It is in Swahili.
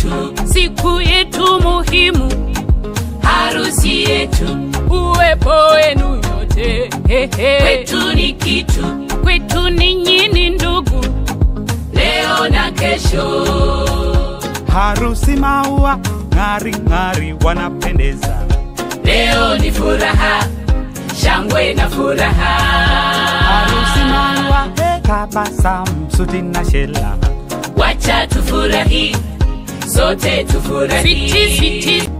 yetu, siku yetu muhimu, harusi yetu, uwepo wenu nyote hehe. kwetu ni kitu, kwetu ninyi ni ndugu, leo na kesho. harusi maua ng'ari ng'ari wanapendeza Leo ni furaha, shangwe na furaha. harusi maua tabasamu suti na shela Wacha tufurahi, sote tufurahi. switi switi